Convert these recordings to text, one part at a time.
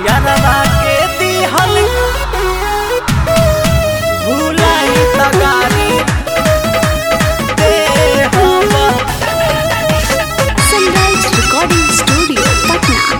यारवा के दिहल भुलाई त गारी देहब Sunrise Recording Studio, Patna.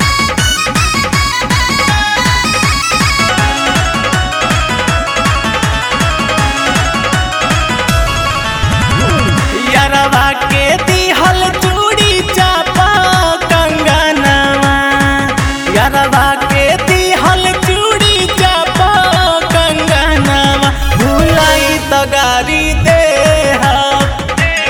यारवा के दिहल चूड़ी चापा कंगनवा यारवा के दिहल चूड़ी चापा कंगनवा भुलाई त गारी देहब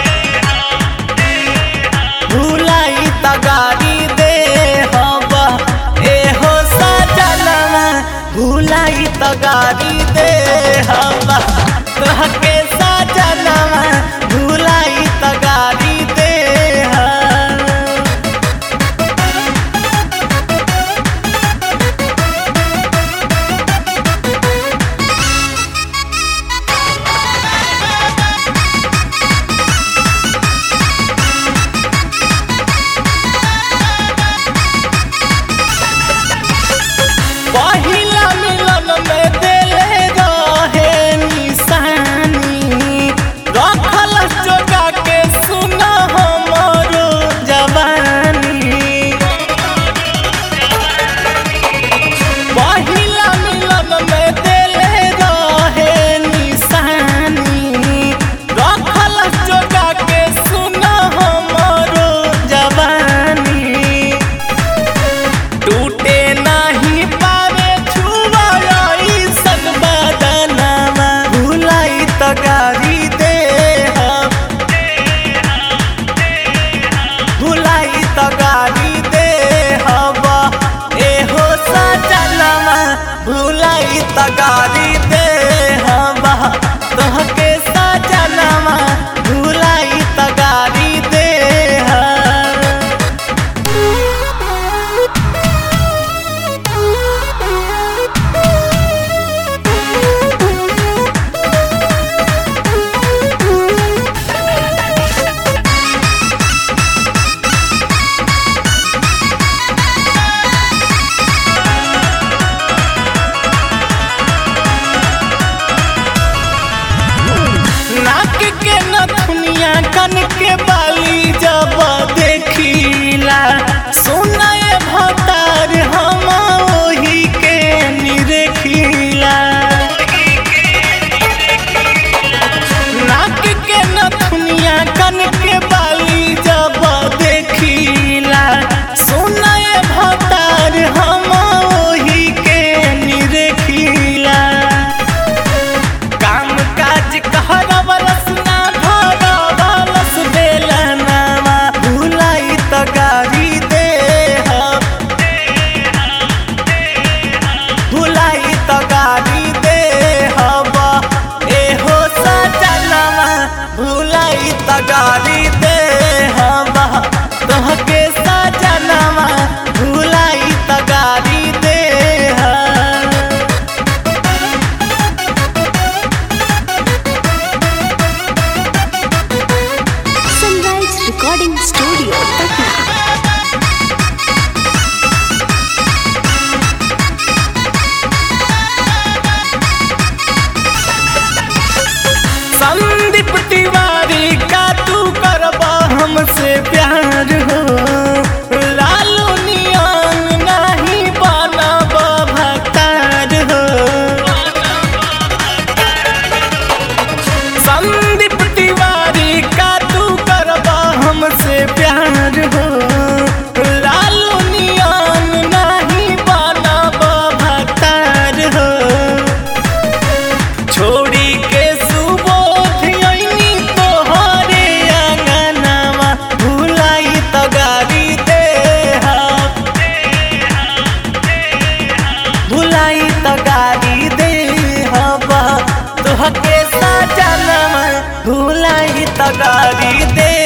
भुलाई त गारी देहब एहो सजनवा भुलाई त गारी देहब तोहके सजनवा भुलाई त गारी देहब पहिला मिलन में देले रहे निशानी रखल जोगा के सुन हमरो जवानी पहिला मिलन में देले रहे निशानी रखल जोगा के सुन हमरो जवानी टूटे नाही पावे छुवाई सन बदनामा भुलाई त गारी देहब भुलाई त गारी देहब एहो सजनमा भुलाई त गारी देहब तोहके सजनमा भुलाई त गारी देहब नाक के नथुनिया कन के बाली जब देखिला सुनाए भतार हम ओही के निरखिला नाक के नथुनिया कन के बाली जब देखिला सुनाए भतार हम ओही के निरखिला काम काज कहरवलस ना धरवलस बेलनामा भुलाई त गारी देहब भुलाई त गारी देहब एहो सजनवा भुलाई त गारी देहब तोहके सजनवा भुलाई त गारी देहब Sunrise Recording Studio, Patna. Sandeep Tiwari का तू करबा हमसे प्यार हो लालू नियन नहीं बनब भतार हो संदीप तिवारी का तू करबा हमसे प्यार हो लालू नियन नहीं बनब भतार हो छोड़ी के सुबोध अइनी तोहरे आंगनवा भुलाई त गारी देहब भुलाई त गारी देहब तोहके सजनवा भुलाई त गारी दे